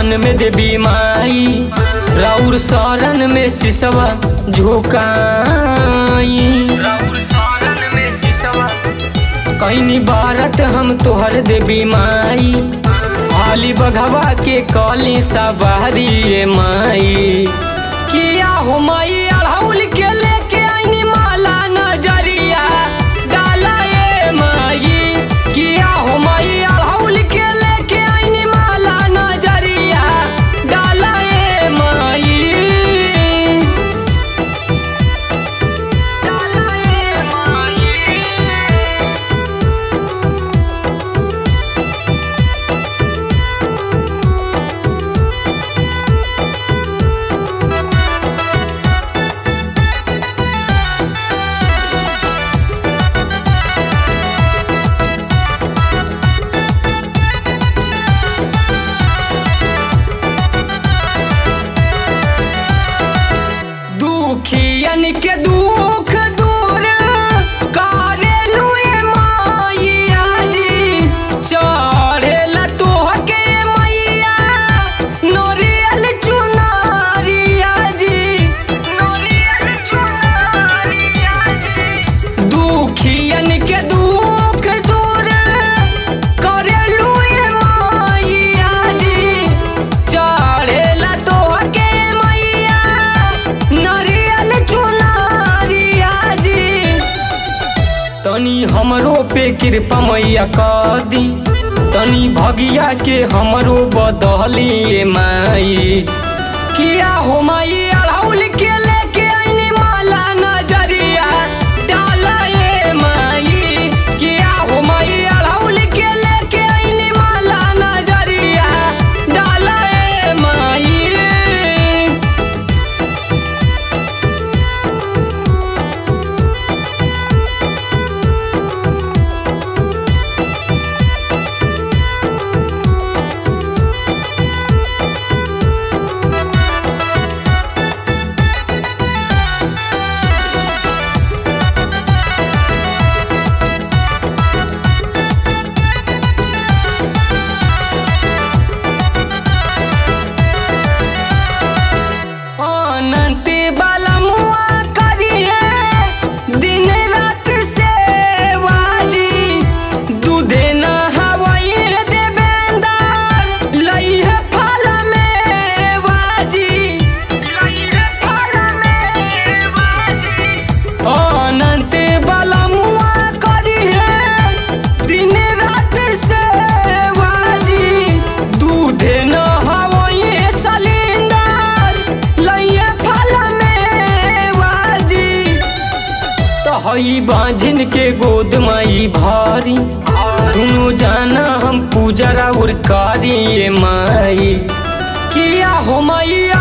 सावन में देवी माई राउर शरण में सिसवा झुकाई कैनी बारत हम तोहर देवी माई हाली बघवा के कली सवारी ए माई किया हो माई अड़हुल के लेके आईनी माला नजरिया डाला ए माई किया हो माई अड़हुल के लेके आईनी माला नजरिया डाला ए माई डाला ए माई दुखियन के दुख दूर करेलु ए माइया जी चढ़ेला तोहके मैया नोरियल चुनारिया जी नोरियल चुनारिया जी दुखियन के दुख दूर करेलु ए माइया जी चढ़ेला तोहके मैया नरियल चुनारिया जी तनी हमरो पे कृपा मैया कर दी तनी भगिया के हमरो बदली ए माई किया हो माई अड़हुल के लेके आईनी माला नजरिया डाला ए माई किया हो माई अड़हुल के लेके आईनी माला नजरिया डाला ए माई अनंत बाला मुआ करिए दिन रात सेवाजी दूधे न हवाई देवेंदर लइहे फल में बाजी लइहे फल में बाजी अनंत बाला मुआ करिए दिन रात सेवाजी दूधे न हवाई सलिंदर लइहे फल में बाजी तो हई बांझिन के गोद माई भारी दुनू जाना हम पूजरा उर कारी ए माई किया हो माई